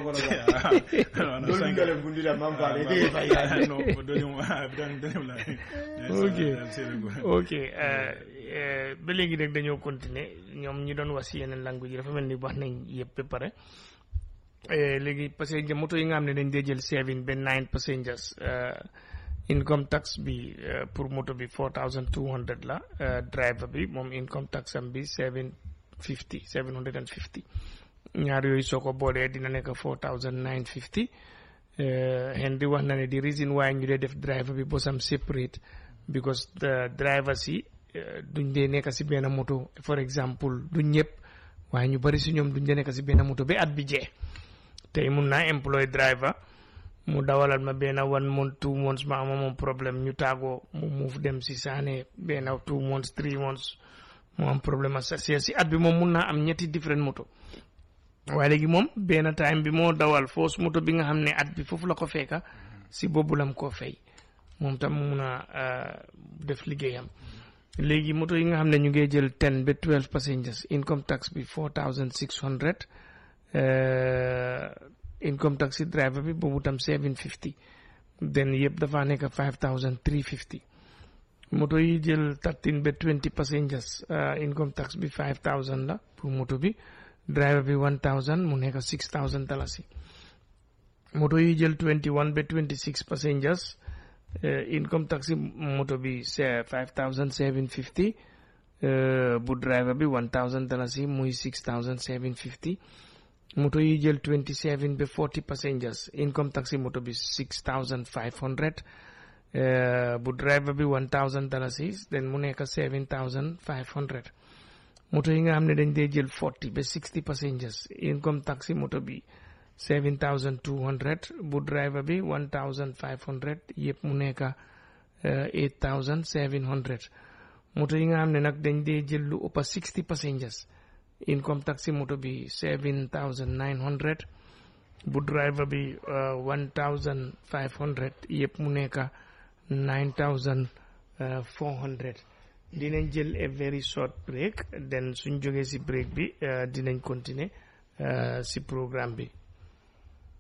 kono ba no, no, dol sanka- ngale gundira mam Ah, faade ba- de fay ah, no, doni- ah, dan- dani wala. Yes, ok ah, Senego. ok euh, euh, ba léegi rek dañoo continuer ñoom ñi doon wax si yeneen langue yi dafa mel ni wax nañ yëpp ba pare Eh, léegi parce que moto yi nga xam ne dañ dee jël seven ba nine passengers euh, income tax bi euh, pour moto bi four thousand two hundred la euh, driver bi moom income tax am bi seven fifty seven hundred and fifty ñaar yooyu soo ko boolee dina nekk four thousand nine fifty hen di wax na ne di reason why ñu dee def driver bi bosam separate because the drivers yi eh, duñ dee nekk si benn moto for example duñ ñëpp waaye ñu bari si ñoom duñ dee nekk si benn moto ba at bi jee tey mun naa employ driver mu dawalal ma benn one month two months ma ama moom problème ñu taagoo mu move dem si saane benn two months three months mu am problème ak sa si at bi moom mun naa am ñetti different moto waaye léegi moom benn time bi moo dawal foos moto bi nga xam ne at bi foofu la ko fekka si boobu lam koo fay moom tam mun a euh, def liggéeyam léegi moto yi nga xam ne ñu ngi jël ten ba twelve passengers income tax bi four thousand six hundred income tax si driver bi boobu tam seven fifty then yëpp dafa nekk five thousand three fifty moto yi jël thirteen ba twenty passengers euh, income tax bi five thousand la pour moto bi driver bi one thousand mu nekk six thousand dalasi moto yi jël twenty one ba twenty six passengers euh, income tax moto bi c'est five thousand seven fifty bu driver bi one thousand dalasi muy six thousand seven fifty moto yi jël twenty seven ba forty passengers income tax moto bi six thousand five hundred bu driver bi one thousand dalasi then mu nekk seven thousand five hundred moto yi nga xam ne dañ dee jël forty ba sixty passengers income tax moto bi seven thousand two hundred bu driver bi one thousand five hundred yëpp mu nekk eight thousand seven hundred moto yi nga xam ne nag dañ dee jël lu ëpp sixty passengers income tax moto bi seven thousand nine hundred bu driver bi one thousand five hundred yëpp mu nekk nine thousand four hundred dinañ jël a very short break then suñ jógee si break bi uh, dinañ continuer uh, si programme bi